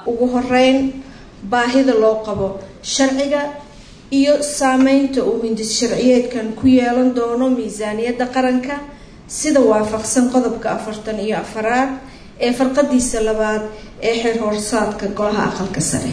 ugu horeyn baahida loo qabo sharciga iyo saameynta uu hindis sharciyeedkan ku yeelan doono miisaaniyadda qaranka sida waafaqsan qodobka afartan iyo afaraad ee farqadiisa labaad ee xeer horsaadka golaha aqalka sare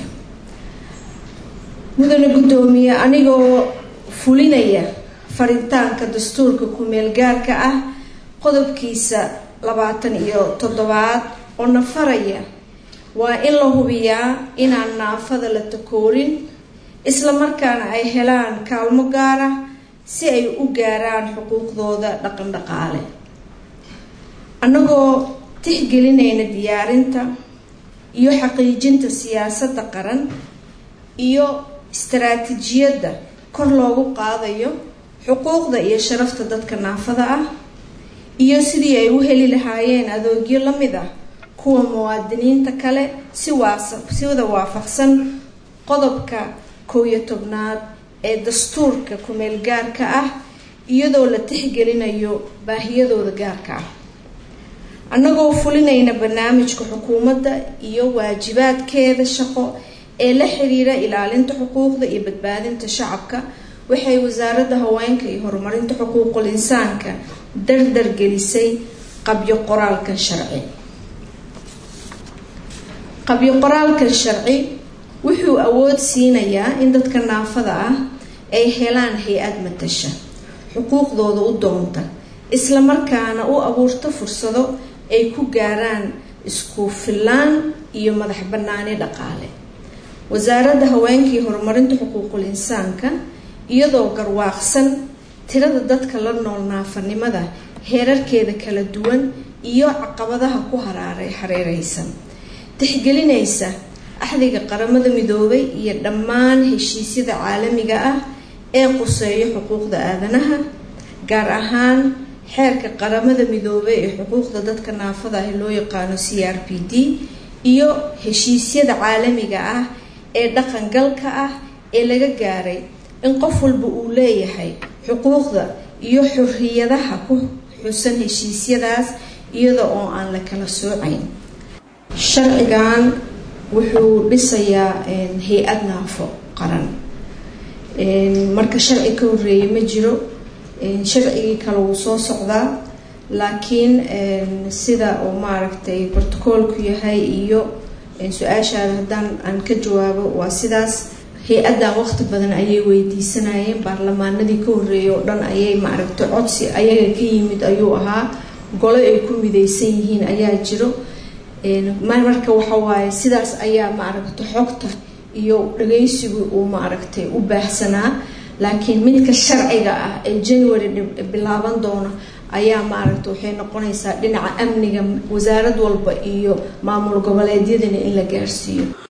mudane guddoomiye anigoo fulinaya faritaanka dastuurka ku-meel gaarka ah qodobkiisa labaatan iyo toddobaad oo nafaraya waa in la hubiyaa inaan naafada la takoorin isla markaana ay helaan kaalmo gaar ah si ay u gaaraan xuquuqdooda dhaqan dhaqaale annagoo tixgelinayna diyaarinta iyo xaqiijinta siyaasadda qaran iyo istaraatiijiyadda kor loogu qaadayo xuquuqda iyo sharafta dadka naafada ah iyo sidii ay u heli lahaayeen adoogyo la mid ah kuwa muwaadiniinta kale si sida waafaqsan qodobka kow iyo tobnaad ee dastuurka ku-meel gaarka ah iyadoo la tixgelinayo baahiyadooda gaarka ah annagoo fulinayna barnaamijka xukuumadda iyo waajibaadkeeda shaqo ee la xiriira ilaalinta xuquuqda iyo badbaadinta shacabka waxay wasaaradda haweenka iyo horumarinta xuquuqul insaanka dardar gelisay qabyo qoraalkan sharci qabyo qoraalkan sharci wuxuu awood siinayaa in dadka naafada ah ay helaan hay-ad matasha xuquuqdooda u doonta isla markaana u abuurta fursado ay ku gaaraan isku fillaan iyo madax bannaani dhaqaale wasaaradda haweenka iyo horumarinta xuquuqul insaanka iyadoo garwaaqsan tirada dadka la nool naafanimada heerarkeeda kala duwan iyo caqabadaha ku haraaray hareereysan tixgelinaysa axdiga qaramada midoobay iyo dhammaan heshiisyada caalamiga ah ee quseeyo xuquuqda aadanaha gaar ahaan xeerka qaramada midoobay ee xuquuqda dadka naafada ah loo yaqaano c r p d iyo heshiisyada caalamiga ah ee dhaqangalka ah ee laga gaaray in qof walba uu leeyahay xuquuqda iyo xorriyadaha ku xusan heshiisyadaas iyada oo aan la kala soocayn sharcigan wuxuu dhisayaa hay-ad naafo qaran marka sharci ka horeeye ma jiro sharcigii kale wuu soo socdaa laakiin sida uu maaragtay brotocoolku yahay iyo su-aashaada haddaan aan ka jawaabo waa sidaas hay-addan waqti badan ayay weydiisanayeen baarlamaanadii ka horeeyay oo dhan ayay maaragtay codsi ayaga ka yimid ayuu ahaa golo ay ku mideysan yihiin ayaa jiro marka waxawaaye sidaas ayaa maaragta xogta iyo dhageysigu uu maaragtay u baahsanaa laakiin midka sharciga ah ee january bilaaban doona ayaa maaragta waxay noqonaysaa dhinaca amniga wasaarad walba iyo maamul goboleedyadana in la gaarsiiyo